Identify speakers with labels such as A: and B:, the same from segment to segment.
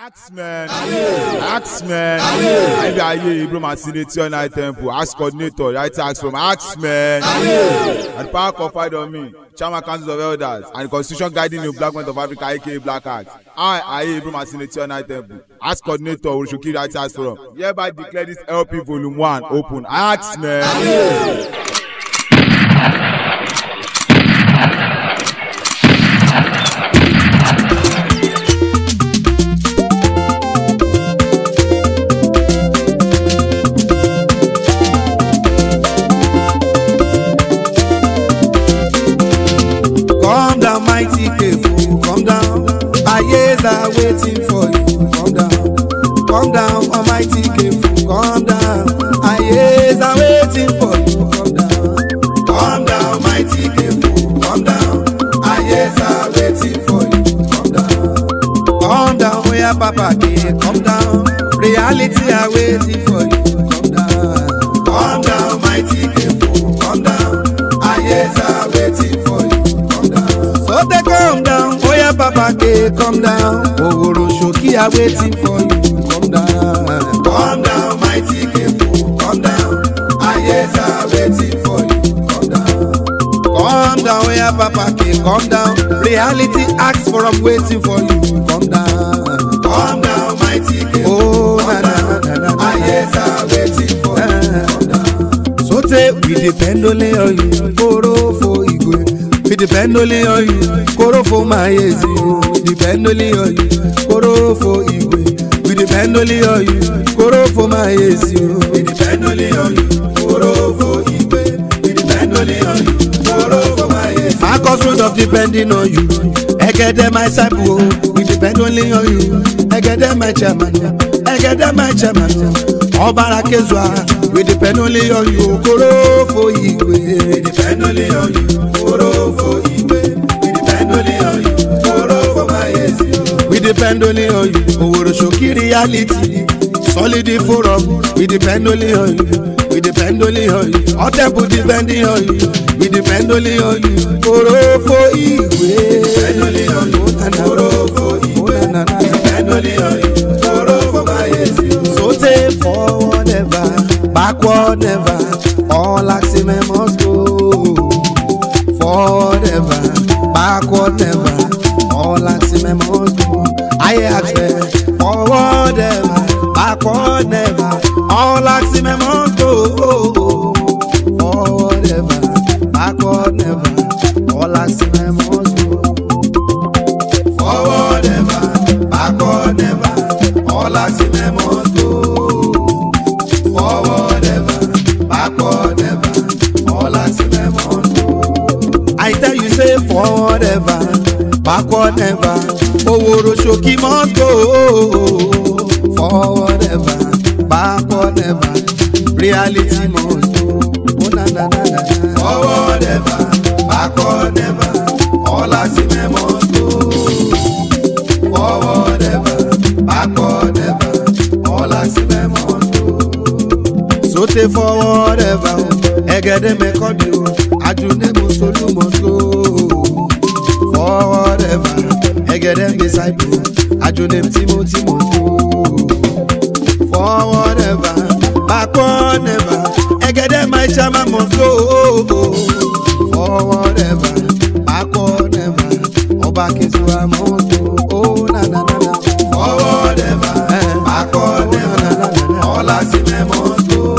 A: Axman, Axman, ibi ayé Ibro Masineti on high tempo, Axe coordinator, right axe from Axman. And the power confide on me, Chairman Council of Elders, and the constitution guiding the black men of Africa, aka Black Axe. I, ayé Ibro Masineti on high tempo, Axe coordinator, Orishoki right axe from. Hereby declare this LP volume one open. Axman.
B: Come down, mighty Kefu, come down. Our years are waiting for you. Come down, come down, Almighty Kefu, come down. Our years are waiting for you. Come down, come down, mighty Kefu, come down. Our years are waiting for you. Come down, come down, oh yeah, Papa K, come down. Reality are waiting for you. Come down, come down, mighty Kefu, come down. Our years are waiting for you. Come down. So they come down, oh yeah, Papa K, come down. Oworo Shoki are waiting for you. Come down, come down, mighty Kefu, come down. Our years are waiting for you. Come down, come down, oh yeah, Papa K, come down. Reality asks for I'm waiting for you. Come down, come down, mighty Kefu. Oh, na na na na na. Our years are waiting for you. Come down. Sote we depend only on you, koro for igwe. We depend only on you, koro for mayezi. We depend only on you, koro for igwe. We depend only on you, koro for mayezi. We depend only on you, koro for igwe. We depend only on you, koro for mayezi. Marcus road of depending on you. Egede my disciple, we depend only on you. Egede my chairman, Egede my chairman. Ọbara Kezua, we depend only on you. Koro for igwe. We depend only on you. Koro for igwe. We depend only on you. Koro for mayezi. We depend only on you. Oworo Shoki reality. Solid forum, we depend only on you. We depend only on you. Otepu depending on you. We depend only on you. Koro for igwe. Depend only on you. Koro for igwe. We depend only on you. Koro for mayezi. So say forward never, backward never. All axiom must go. Forward never, backward never. All axiom must go. I ask them, forward never, backward never. All axiom must go. Forward never, backward never. All axiom must go. Forward never, backward never. All axiom must go. Forward never, backward never. All axiom must go. I tell you say forward ever, backward never. Oworo Shoki must go. Forward ever, backward never. Reality must go. Oh na na na na. na. Forward ever, backward never. All axiom must go. Forward ever, backward ever. All axiom must go. Sote forward ever, egede mekodi o, ajune musolu must go. Forward ever, egede disciple, ajune Timothy must go. Forward ever, backward never, egede my chairman must go. Forward ever, backward never, ọba Kezuwa must go. Oh na na na na. Forward ever, backward never, all axiom must go.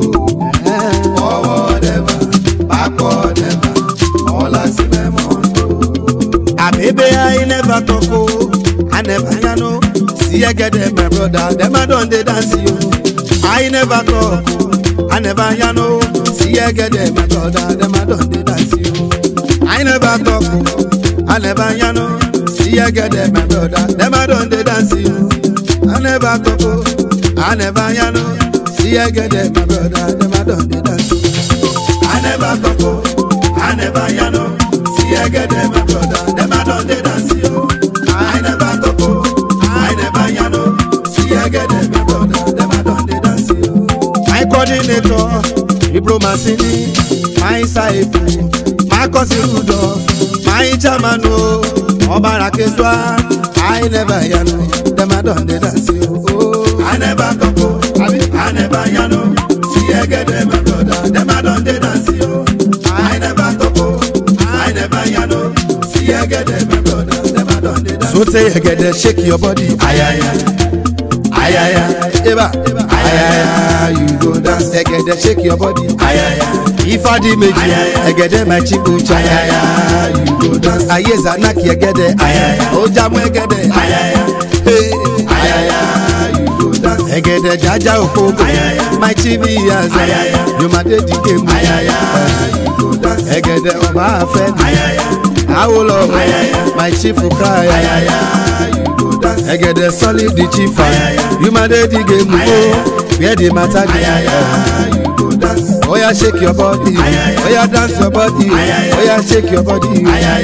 B: Forward ever, backward ever, all axiom must go. Abebe I never talk o, I never ya know. See I get them my brother, them I don dey dance you. I never talk o, I never ya know. See I get them my brother, them I don dey dance you. I never talk o, I never ya know. See I get them my brother, them I don dey dance you. I never talk o, I never ya know. See I get them my brother, them I don dey dance you. I never talk o, I never ya know. See I get them my brother, them I don dey dance you. I never talk o, I never ya know. See I get them my brother, them I don dey dance you. My coordinator, Ibro Masini, my saifu, Marcus Rudolph, my chairman o, Ọbara Kezua, I never ya know. dem a don dey dance o. Oh. I never talk o, I never yarn o. See egede my brother, dem a don dey dance o. I never talk o, I never yarn o. See egede my brother, dem a don dey dance. So say egede shake your body, ayaya, ayaya, eba, ayaya, you go dance. Egede shake your body, ayaya. Ifá di méjì, ẹ̀gẹ̀dẹ̀ my chibucha, ayaya, you go dance. Ayé Zanaki ẹ̀gẹ̀dẹ̀, ayaya, ó jámọ́ ẹ̀gẹ̀dẹ̀, ayaya, hey, ayaya, you go dance. Ẹ̀gẹ̀dẹ̀ jájá òkòkò, my chibi yaza, Yomade di game, ayaya, you go dance. Ẹ̀gẹ̀dẹ̀ ọba afẹ́ mi, Awolowo, my chief cry, ayaya, you go dance. Ẹ̀gẹ̀dẹ̀ solid the chief, Yomade di game, oh, where the matter dey, ayaya, you go dance. Oya shake your body, oya dance your body, oya shake your body.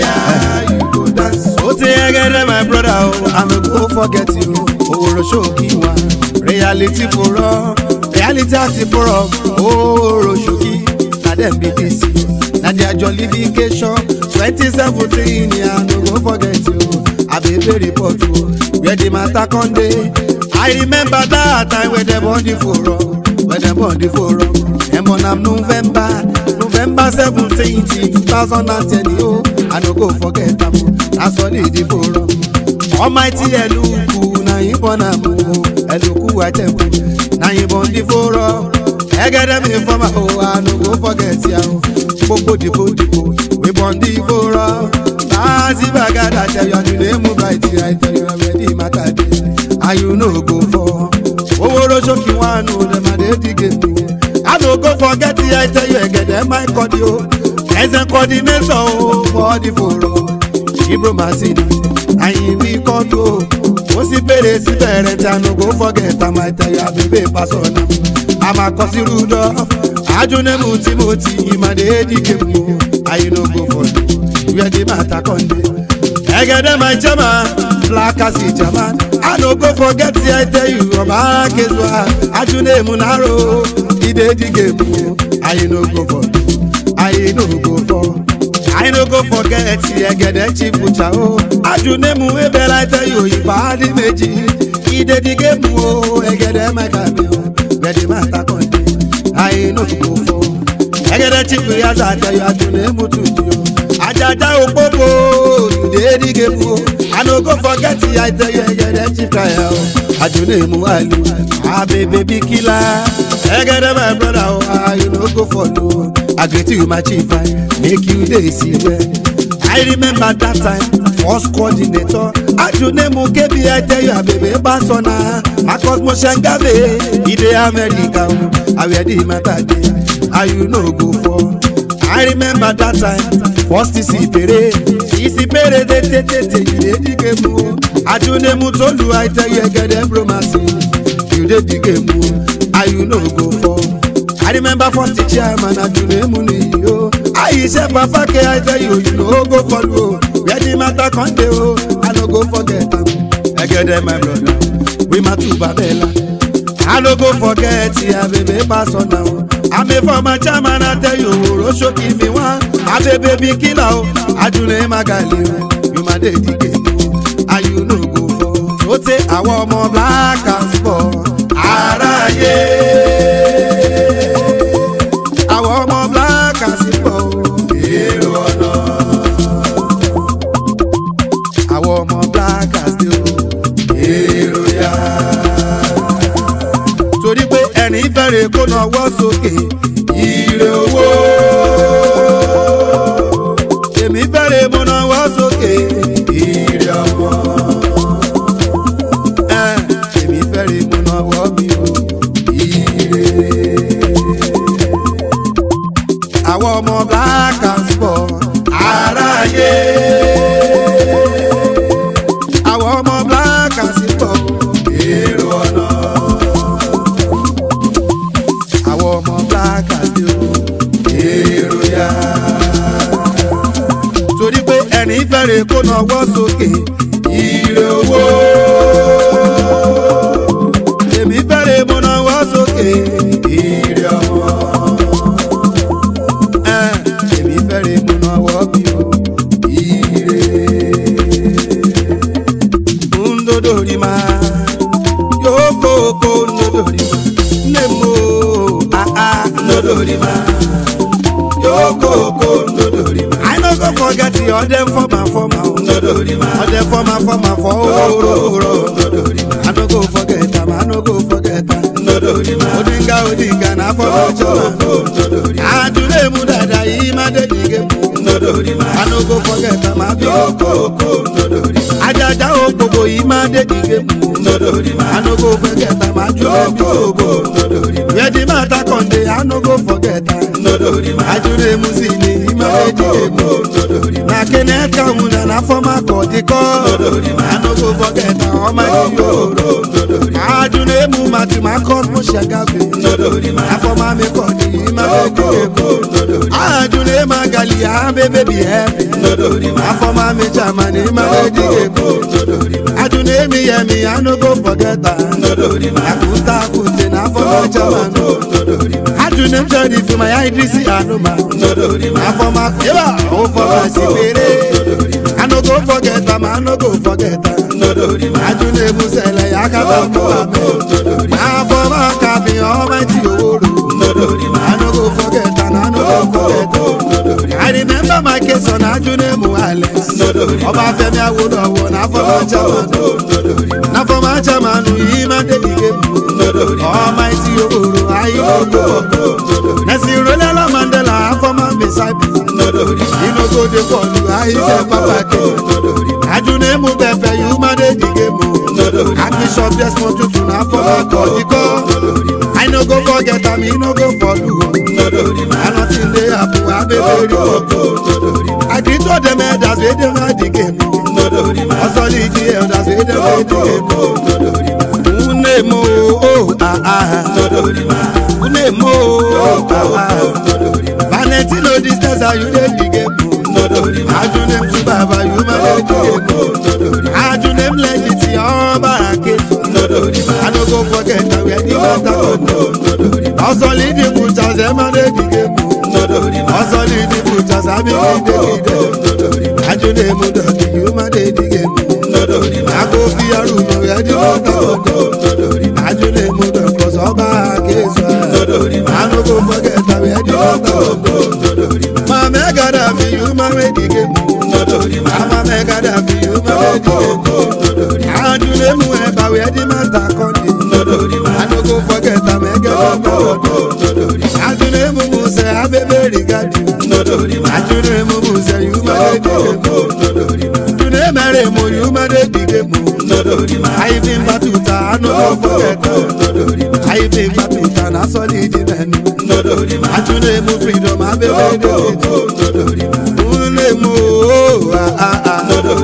B: You go dance. O ti ẹgẹdẹ my brother o, I no go forget you. Oworo ṣókí wa, reality foro, reality àti foro, oworo ṣókí, na dem be this. Na their jollification, twenty seventeen, I no go forget you. Abebe report o, where the matter come dey. I remember that time when dem born the forum, when dem born the forum. dem born am november november seventeen two thousand and ten o i no go forget am o na solid the forum. almighty eluku na him born am o eluku atempu na him born the forum. ẹgẹdẹ mi fọmà o i no go forget ya o gbogbo dìbò dìbò we born the forum. Nazi bagada tell you the name of right I tell you already matter dey and you no go fall. Oworo ṣókí wánu dem a dey dig it o. I no go forget the I tell you egede my kodi o. Ẹsẹ̀ coordinator o for the forum. Ibro Masini, àyìn mi kọ́ tó. Ó sì bèrè sí bẹ̀rẹ̀ tí I no go forget am I tell you abebe pasọ̀nà. Àmàkọ́sí rúdọ̀, àjùnẹ́mù Timothy, ìmàdé èdìgé mu. I no go forget where the matter come dey. Egede my chairman, black as a German. I no go forget the I tell you, ọba Akezua, Ajunemu Naro, Ide the game o. I no go for, I no go for. I no go forget the Egede chief butcher o. Ajunemu Ebere I tell you, Ìbàdí méjì. Ide the game o, Egede my kabe o. Where the matter come dey. I no go for. Egede chief Yaza I tell you, Ajunemu Tuji o. ajaja opopo today the game o i no go forget the i tell you egede chief kaya o ajone mu alu abebe bikila egede my brother o ah you no go follow i greet you my chief i make you dey see well i remember that time first coordinator ajone mu kebi i tell you abebe basona marcus mosengave e dey america o awia the matter dey ah you no go fall. I remember that time first isi pere isi pere de te te te you dey dig emu o ajunemu tolu I tell you egede bromasi you dey dig emu o and you no go fall. I remember first chairman ajunemu niyi o ayise papa ke I tell you you no go fall o where the matter come dey o I no go forget am egede my brother we matu babela. I no go forget abebe pasona o. I'm a former chairman I tell you oro ṣókí mi wá. Abebe bí kílà o, Ajúlẹ̀ Magali o, you ma dey di game o, and you no go fall. Ó tẹ àwọn ọmọ black and sport. Aráyé. Àwọn ọmọ black and sport. Èrò ọ̀nà. Àwọn ọmọ black and sport. Èrò yá torí pé ẹni fẹ́rẹ̀ kó náwó sókè ire owó. èmi fẹ́rẹ̀ mo náwó sókè ire ọmọ. ẹ èmi fẹ́rẹ̀ mo náwó mi o ire. àwọn ọmọ black and sport aráyé. àwọn ọmọ black and sport èrò ọ̀nà àwọn ọmọ black àti o èrò ya. torí pé ẹni fẹ́rẹ̀ kó náwó sókè ire owó. èmi fẹ́rẹ̀ mo náwó sókè ire ọmọ. ẹ èmi fẹ́rẹ̀ mo náwó bí o ire. ń dodo rí máa. ọdẹ fọmà fọmà o ọdẹ fọmà fọmà fọ òróró i no go forget am i no go forget am odinga odinga na fọmà jọma àdúrà mu dada yìí má dé dìgé mu i no go forget am i be ajaja okpobo yìí má dé dìgé mu i no go forget am i jùlọ mi ògbó where the matter come dey i no go forget am ajure mu si ni yìí má dé dìgé mu na kenneth kawuna na former kọdikọ i no go forget am ọmọ yìí o ajure mu mati ma cosmo shagabe na former mi kọdi yìí má dé dìgé mu ajure ma gali abebe bi ẹbi na former mi chairman yìí má dé dìgé mu ajure mi yẹ mi i no go forget am akuta akute na former chairman ajure mi sọ di fi ma ya idrisi anuma na former yeba o former si pere i no go forget am i no go forget am ajure mu sẹlẹ ya kata mu amẹ na former kabi ọmọ ti oworo i no go forget am i no go forget am i remember my case on ajure mu alex ọba fẹmi awolowo na former chairman na former chairman yìí má débi gému ọmọ ti oworo ayé owó nẹsì rọlẹ́lá mandela former disciple inogo de pọ̀lù ayé papa ke ajune mu pẹpẹ yìí má débi gému archbishop desmond tutu na former kọ̀díkọ́ i no go forget am i no go follow o nothing dey happen abebe report i greet all dem elders wey dey my di game ọsọlì di elders wey dey my di game nne mo o ah ah nne mo o ah ah valentino distance are you dey di game ajunem tu baba you ma dey di game ajunem legit ọba aketo i no go forget am where the matter go ọsọlì di butchers ẹ ma dey di game ọsọlì di butchers abi di dey ajunemu dọ̀kì you ma dey di game akofi arúgbó ẹ di matter go ajunemu dọ̀kọ̀ sọ́ba akeso i no go forget am where the matter go mama gada fi you ma dey di game mama gada fi you ma dey di game ajunemu ẹ bá where the matter come dey i no go forget am ẹgẹ lọkọ ajunemu musẹ abebe rigadi ajunemu musẹ you ma dey di game june mere mo you ma dey di game ayi fi n batuta i no go forget am ayi fi n batuta na solid mẹnu ajunemu freedom abebe dey unemo ah ah ah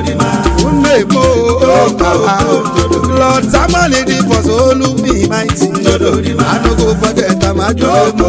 B: unemo ah ah lord samani di for olumi mighty i no go forget am ajunemo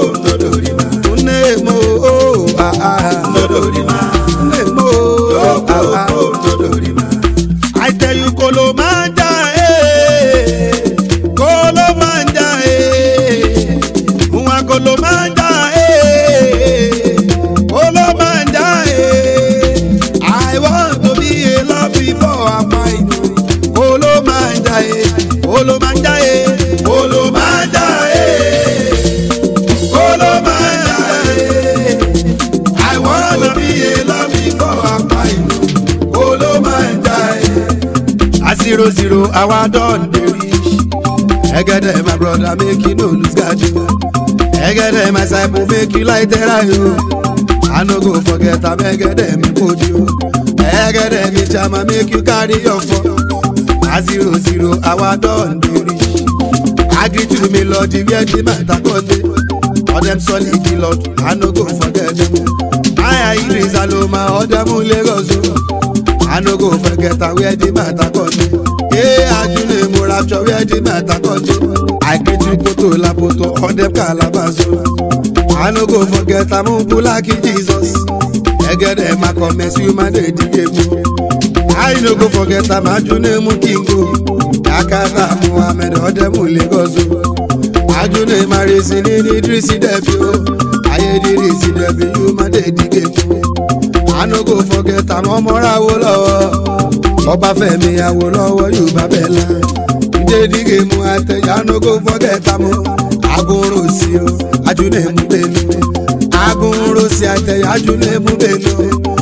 B: unemo ah ah unemo ah ah i tell you kolo manja eh kolo manja eh nwa kolo manja eh kolo manja eh i want to be a love before i find you kolo manja eh kolo manja eh kolo manja eh kolo manja eh i want to be a love before i find you kolo manja eh. a zero zero our don dey reach egede my brother make you no lose guard o egede my disciple make you light era o i no go forget am egede mi kojú o egede mi chama make you carry your phone a zero zero our don dey reach agree to me lord where the matter come dey all dem solid the lord i no go forget dem o aya idris aloma all dem lagos o i no go forget am where the matter come dey ee ajule mo rapture where the matter come dey i greet you poto lapoto all dem calabash o i no go forget am bulaki jesus egede ma commence you ma dey dige mo i no go forget am ajule mu kingo yakata muhammed ọdẹmu lagos o ajule ma resi ni ni idrisi debi o ayédèrèsí debi you ma dey dige mo i no go forget am ọmọra wo lọwọ ọba fẹmi awo lọwọ yorùbá bẹẹla ìdédìgé mu àtẹyà i no go forget am o agunro sí o ajune mu bẹnu agunro sí àtẹyà ajune mu bẹnu oya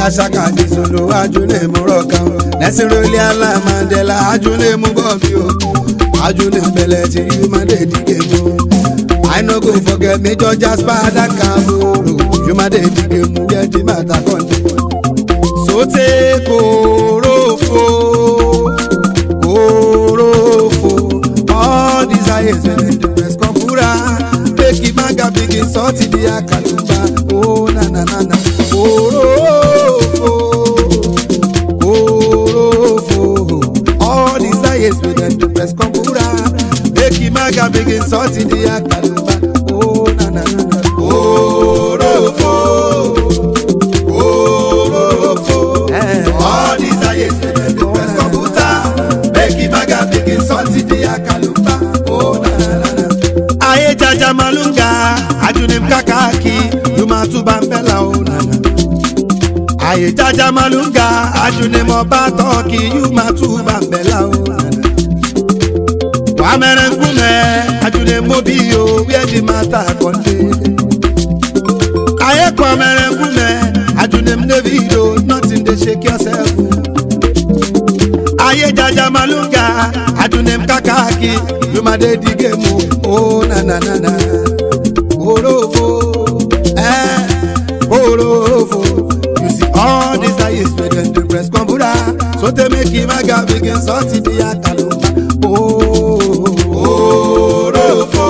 B: asaka di solo ajule mu rokan lẹsin roli ala mandela ajule mu bọmi o ajule bẹlẹ ti human dey dige mu i no go forget major jasper adakaboro human dey dige mu get the matter conde sote korofo korofo all these eyes wey dem dey press kọmpura make imaga begin sọti di akaluba o na na na na korofo korofo all these eyes wey dem dey press kọmpura make imaga begin sọti di akaluba o na na na na korofo korofo all these eyes wey dem dey press kọmpútà make imaga begin sọti di akaluba o na na na na. ayé jaja malunga ajunim kakaki yumatuba nbela o na na. ayé jaja malunga ajunim ọba tọki yumatuba nbela o na na. wàmẹrẹ nkume ajunim mobi o wíẹ̀ di mata kọ́ndé. ayé kwamẹrẹ nkume ajunim david o nothing dey shake yourself. ayé jaja malunga ajunim kakaki yumade digemu o na na na na orofo eh orofo you see all these eyes wey dem dey press kọmpútà so tey make imaga begin sọti di akalumba o orofo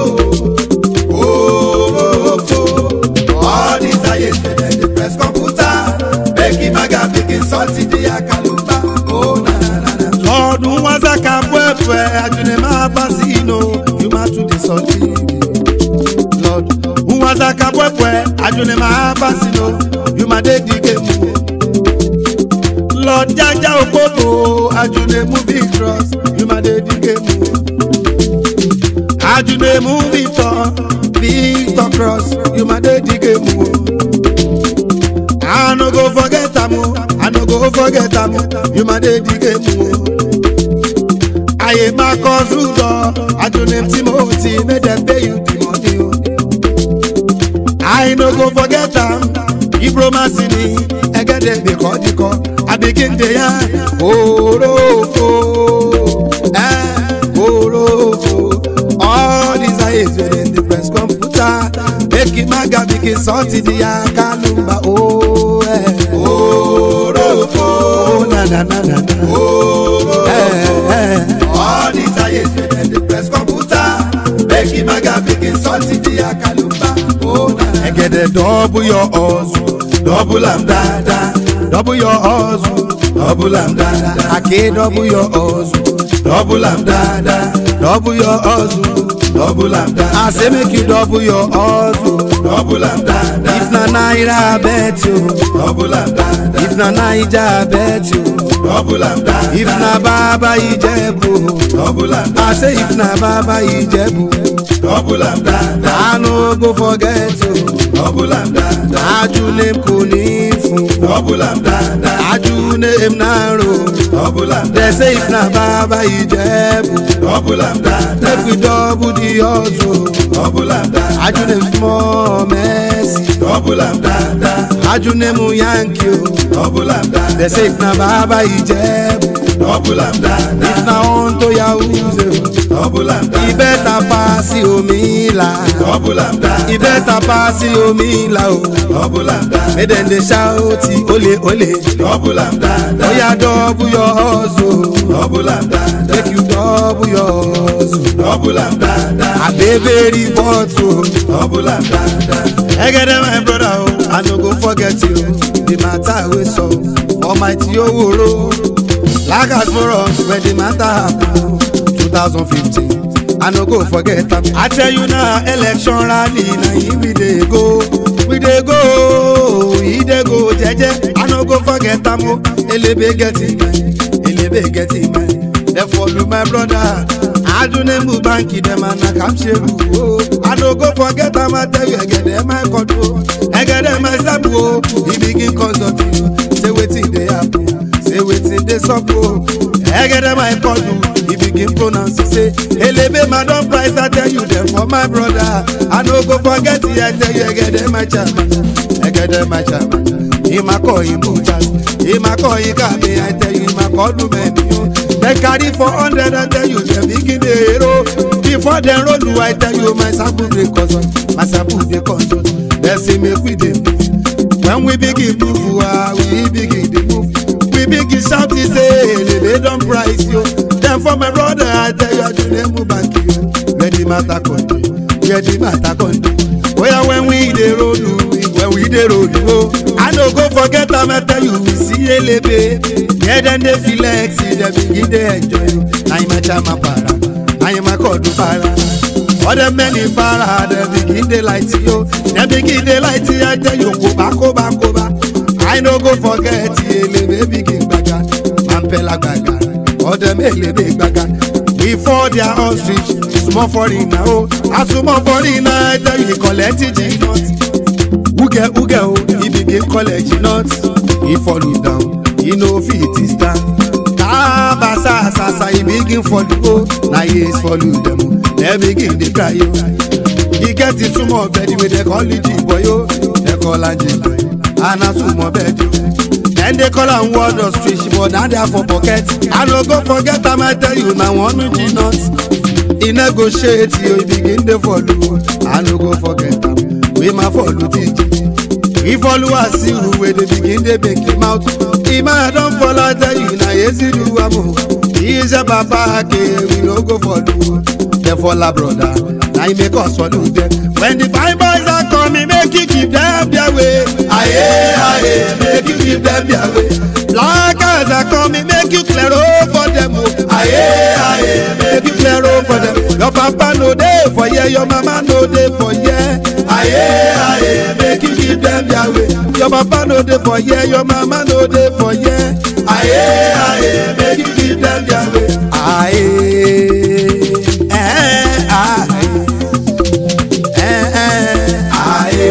B: orofo all these eyes wey dem dey press kọmpútà make imaga begin sọti di akalumba o na na na na. lọ́ọ̀dún wọn sàkà pẹ́pẹ́ àjùnẹ̀ máa bá sí inú yóò máa tún lè sọ ní ibi. lọ́ọ̀dún wọn sàkà pẹ́pẹ́ àjùnẹ̀ máa bá sí inú yóò máa dé di géèmù. lọ́ọ̀d jájá òpópó àjùnẹ̀ mú bí cross yóò máa dé di géèmù. àjùnẹ̀ mú victor victor cross yóò máa dé di géèmù. I no go forget am o, I no go forget am o, you ma dey di game o. Ayé máa kọ́ ṣùgbọ́, àjùnìm Timothy make dem pay you the money o. I no go forget am, Ibro Masini, Ẹgẹ́dẹ̀ gbé kọ́díkọ́, Abigin dey yarn, Orofo, eh, Orofo. All these eyes wey dem dey press computer, make Imaga begin sọ́ọ̀tì di Akalumba o. Eh. Orofo, na na na na na. Eh, eh. All these eyes wey dem dey press computer, make Imaga begin sọ́ọ̀tì di Akalumba o. na na. Ẹ̀gẹ̀dẹ̀ double your hustle, double am dáadáa, double your hustle, double am dáadáa. Àké double your hustle, double am dáadáa, double your hustle, double am dáadáa. I say make you double your hustle, double am dáadáa. If na naira bet you, double am dáadáa. If na naija bet you, double am dáadáa. If na baba Ijebu, double am dáadáa. I say if na baba Ijebu, double am dáadáa. I no go forget you, double am dáadáa. Aju name kò ní fún, double am dáadáa. Aju name naro, double am dáadáa. They say if na baba Ijebu, double am dáadáa. Make we double the hustle, double am dáadáa. Aju name small mercy, double am dáadáa. Aju name Yankee o, double am dáadáa. They say if na baba Ijebu, double am dáadáa. If na onto Yahuze o, double am dáadáa. E better pass omi la, double am dáadáa. E better pass omi la o, double am dáadáa. Make dem dey shout ole ole, double am dáadáa. Oya double your hustle, double am dáadáa. Make you double your hustle, double am dáadáa. Abebe report o, double am dáadáa. Egede my brother o, I no go forget you. The matter wey sup for my ti oworo. Lagas for us when the matter happen 2015. I no go forget am. I tell you now, election rally na him we dey go. We dey go, e dey go jeje. I no go forget am o. Elebe get him mind, Elebe get him mind. Dem follow my brother. Adunemu banki dem and na Kamsheru o. I no go forget am, I tell you, Egede my control. Egede my step o. He begin consult you. Say wetin dey happen. Say wetin dey sup o. Egede my control. He begin pronounce it, say elebe madam price i tell you dem for my brother i no go forget it i tell you egede my chairman egede my chairman him a call him butas him a call him kabe i tell you him a call lumeni o dem carry four hundred i tell you dem begin dey hero before dem roll you i tell you my sample dey consult my sample dey consult dem say make we dey move when we begin move ah we begin dey move we begin shout e say elele don price yo dem for my brother i tell you ajule move back yo where the matter come dey where the matter come dey oya when we dey roll you when we dey roll you o i no go forget am i tell you we see elebe yeah dem dey flex dem begin dey enjoy you na im chama para na im akọọdù para other many para dem begin dey light yo dem begin dey light i tell you koba koba koba i no go forget elebe begin gbaga mampela gbaga other elebe gbaga before their ostrich small foreigner o as small foreigner i tell you collect ginot uge uge o he begin collect ginot he follow down he no fit stand tabasa sasa he begin follow o na years follow dem o dem begin dey cry o e get the small bed wey dem call it boy o dem call am jimbo and na small bed o dem dey call am word of street but na there for pocket i no go forget am i tell you na one ginot e negotiate yo e begin dey follow i no go forget am wey ma follow tiji e follow asiru wey dey begin dey make him out emma don fall i tell you na yezidu am o iṣẹ́ bàbá ake we no go follow dem follow broda na im make us follow dem when the fine boys are coming make you keep dem their way aye aye make you keep dem their way black eyes are coming make you clear road for dem o aye aye make you clear road for dem your papa no dey for here your mama no dey for here aye aye make you keep dem their way your papa no dey for here your mama no dey for here aye aye make you keep dem their way aye eh aye eh eh aye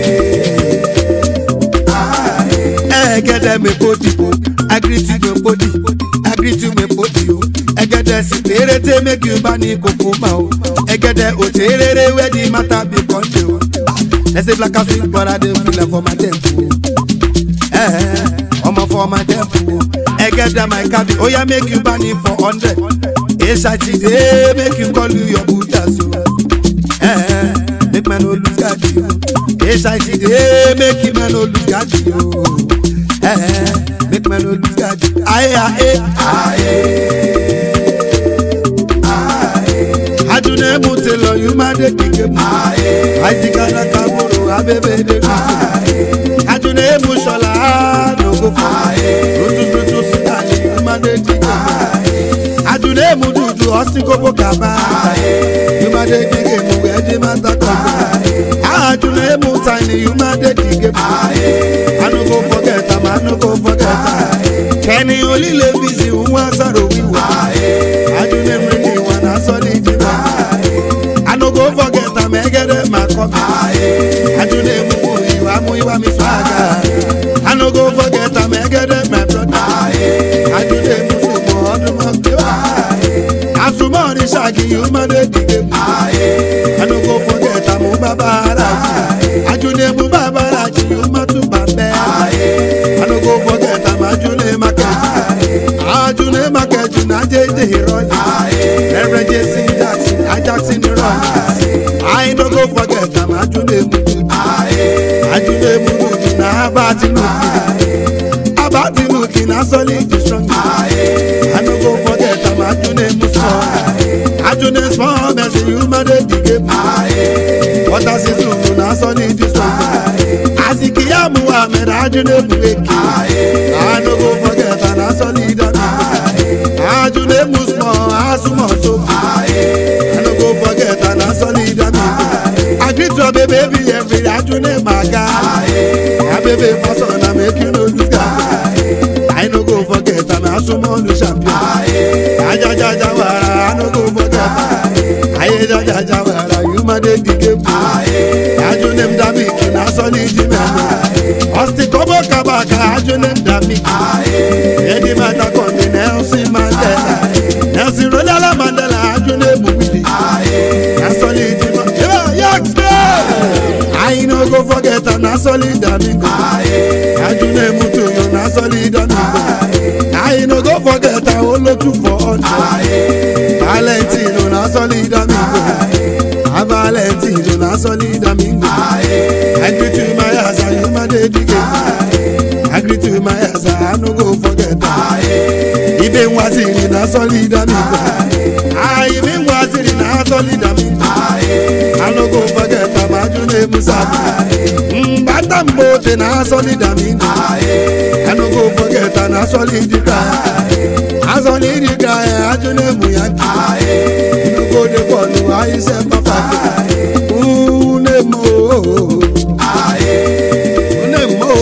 B: aye ẹgẹdẹ mi podipo agriti mi podi agriti mi podi o ẹgẹdẹ si perete make you bá ní kókó ma o ẹgẹdẹ òtérèrè wẹ́ di mata bí kọ́ńdé o ẹsẹ̀ black and sweet brother dey filẹ̀ for my temple ẹ ọmọ for my temple ẹgẹdẹ my cabin oya make you bá ní for hundred èsàtì dé make you call you your buddha so ẹ make man no lose guard o èsàtì dé make you man no lose guard o ẹ make man no lose guard aye aye aye adune mu te lọ yu ma de kike mu ajikana kaburu abebe de kutu adune mu sọla nogo fọ tutututu sikali yu ma de kike mu adune mu dudu ọsikobo kaba yu ma de kike mu ẹdi ma ta kọbi adune mu tani yu ma de kike mu anugo fọgẹta ma anugo fọgẹta kẹni olile bisi nwa saro wiwa adune mu ni wọn na sọ ni jiba i no go forget am egede ma kọ mi adune mu ìwà mu ìwà mi swaga i no go forget am egede my brother adune mu sùnmọ ọdún mọ gbẹwà àsùnmọ ní ṣáàkì ìhùmọdé dìde mu i no go forget am bàbá ara jù adune mu bàbá ara jù ìhùmọdú bàbẹ i no go forget am adune makẹjù adune makẹjù náà jẹjẹ ìrọlẹ reverend jesse jackson ajaxin ìrọlẹ i no go forget am adune mudu adune mudu na abatinuki abatinuki na solid strong i no go forget am adune musu adune small mercy human dey dige mu water season na solid strong asikiyamu ahmed adune buweki i no go forget am na solid adune adune mu small asumo so i no go forget am na solid adune agree to obey baby every adune maga abebe person na make you no lose guard i no go forget am asumo nu champion ajajaja wara i no go forget am aye jajaja wara you ma dey the game adune m dami kina solid mẹ́nu ọ̀sìn kọ́bọ̀ kabaka adune m dami ẹni mata kọ́ni nelson mandela nelson rolala mandela adune mu wili na solid mọ́ yax dey. I no go forget am na solid amigo. Ajune valentine na solid amingo agree to my asa you ma dey dige agree to my asa i no go forget am ibe nwaziri na solid amingo ah ibe nwaziri na solid amingo i no go forget am ajune musa mbata mbote na solid amingo i no go forget am na solid guy solid guy ajune muyaki no go dey follow ayise papa unemo unemo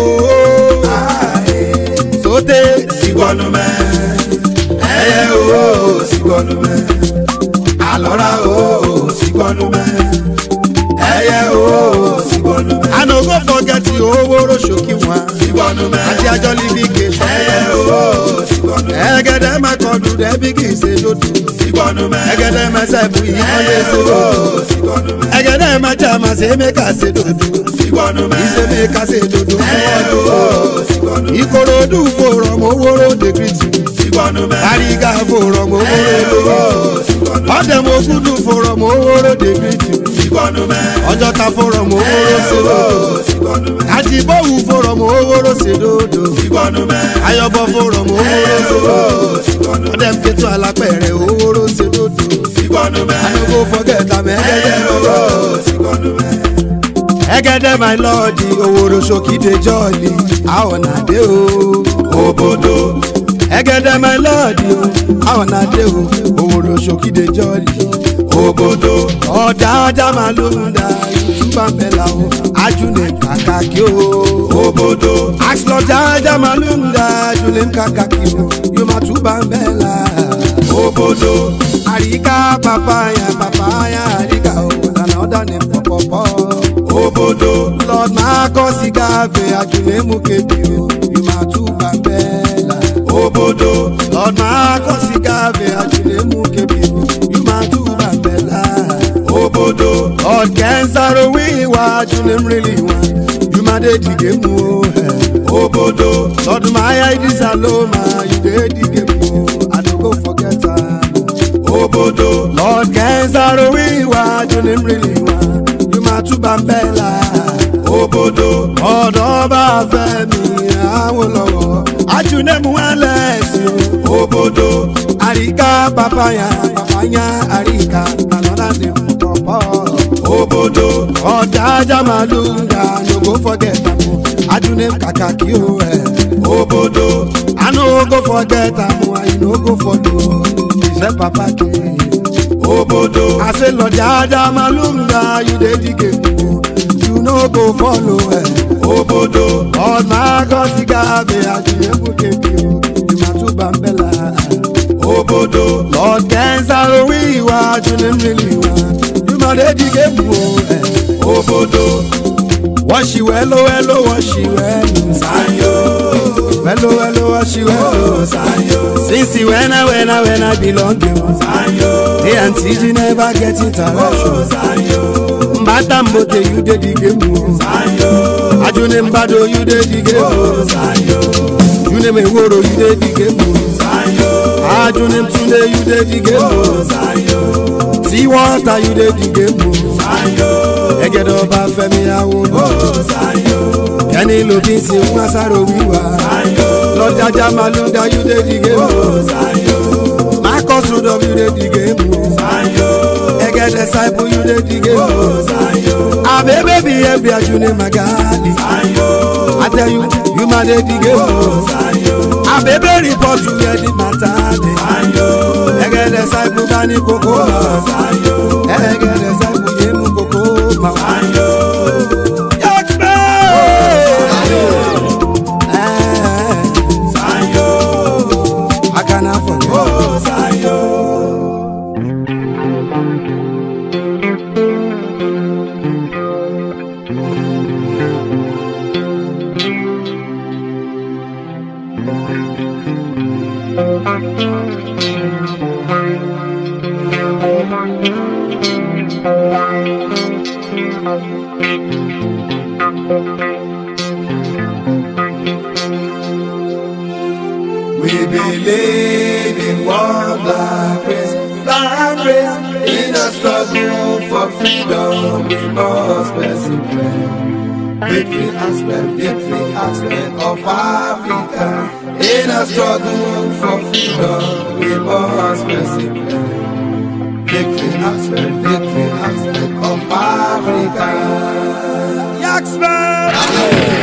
B: sote sigbọnumẹ ẹyẹ o sigbọnumẹ alọra o sigbọnumẹ ẹyẹ o sigbọnumẹ. i no go forget owóró ṣòkì wọn sigbọnumẹ àti ajọlíbi kejì ẹyẹ o sigbọnumẹ ẹgẹdẹ mẹkọọdù dẹbi kì í ṣe lódù sigbọnumẹ ẹgẹdẹ mẹsẹbù yìí wọn lè ṣe lódù sigbọnumẹ ẹgẹdẹ mẹjẹ màṣẹ mẹka ṣe lódù sigbọnumẹ ìṣe mẹka ṣe lódù fún ọdún sigbọnumẹ ìkòròdú fòrọ̀ mọ́wóró dèkìtì sigbọnumẹ àríga fòrọ̀ mọ́wóró lówó ọ̀dẹ̀mọ̀gúdù fòrọ̀ mọ́wóró dèkìtì sigbọnumẹ ọjọ́ta fòrọ̀ mọ́wóró sèdòdò àjìbọ̀wù fòrọ̀ mọ́wóró sèdòdò sigbọnumẹ ayọ̀bọ̀ fòrọ̀ mọ́wóró sèdòdò ọ̀dẹ̀mkẹ́tù alápẹ̀rẹ̀ owóró sèdòdò sigbọnumẹ anogo fọgẹ́ta mẹ́gẹ́dẹ́ lọ́wọ́ ẹgẹdẹ my lord owóró sókìdé jọ́ọ̀lì àwọn àdé o òbòdò ẹgẹdẹ my lord àwọn àdé o owóró sókìdé jọ́ọ̀lì òbòdò ọ̀dáadá máa ló ń da ìtúbà mẹ́la o ajúlẹ̀ kàkàkí o òbòdò àṣìlọ́dáadá máa ló ń da ajúlẹ̀ kàkàkí o yóò máa túbà mẹ́la òbòdò àríkà pàpáyà pàpáyà àríkà o another name for pọ̀pọ̀ òbòdò lord marcus igave ajulemu kebi o you ma túbà bẹ́ẹ̀la òbòdò lord marcus igave ajulemu kebi o you ma túbà bẹ́ẹ̀la òbòdò lord kẹ́nsaro wíwá ajulem rìlì wá you ma dé dìgé mu o òbòdò lord maya idisa loma you dé dìgé mu o i no go forget am òbòdò lord kẹ́nsaro wíwá ajulem rìlì wá máa túbà ń bẹ́ la. Òbòdò ọ̀dọ́ bá fẹ́ mi àwọn lọ́wọ́. Ajúnẹ́mu ẹlẹ́sìn o. Òbòdò àríkà pàpáyà pàpáyà àríkà nàlọ́lá ní pọ̀pọ̀. Òbòdò ọ̀dà ajá màlúù nga no go forget am o. Ajúnẹ́mu kàkà kí o ẹ̀. Òbòdò I no go forget am o, I no go follow. Ìfẹ́ pàpà kì í obodo. I say lord jaja malunga you dey dig you no go follow ẹ. obodo. lord magosi gabe ajiyebu kebi o ìmàtúbà ń bẹ̀ la. obodo. lord kẹ́nsaro wíwá ajunim rìlì wá ìmọ̀dé dìgé bu o ẹ. obodo. wọ́n ṣì wẹ́lò wẹ́lò wọ́n ṣì wẹ́lò. sanyo. wẹ́lò wẹ́lò wọ́n ṣì wẹ́lò. sanyo. since wẹ́nà wẹ́nà wẹ́nà belong you. sanyo. Hey, and TG never get interaction. Mbata mbote you dey the game o. Ajune mbado you dey the game o. June meworo you dey the game o. Ajune mtunde you dey the game o. See water you dey the game o. Ẹgẹdẹ ọba Fẹ́mi Awolo. Ẹni lòdì sí Masaro wíwá. Lọ́jàjà Malúndà you dey the game o. Marcus Rudolph you dey the game o. Ẹgẹ disciple you dey the game o. Abebe bi ebi Ajune Magali. I tell you, you ma dey the game o. Abebe report you hear the matter dey. Ẹgẹ disciple bá ní kókó ma. Ẹgẹ disciple yé mu kókó ma. I cannot forget. We believe in one black race, black race in a a struggle for freedom, we must persevere. Victory aspect, victory aspect of Africa. In a struggle for freedom, we must persevere. Victory aspect, victory aspect of Africa. Yaxman!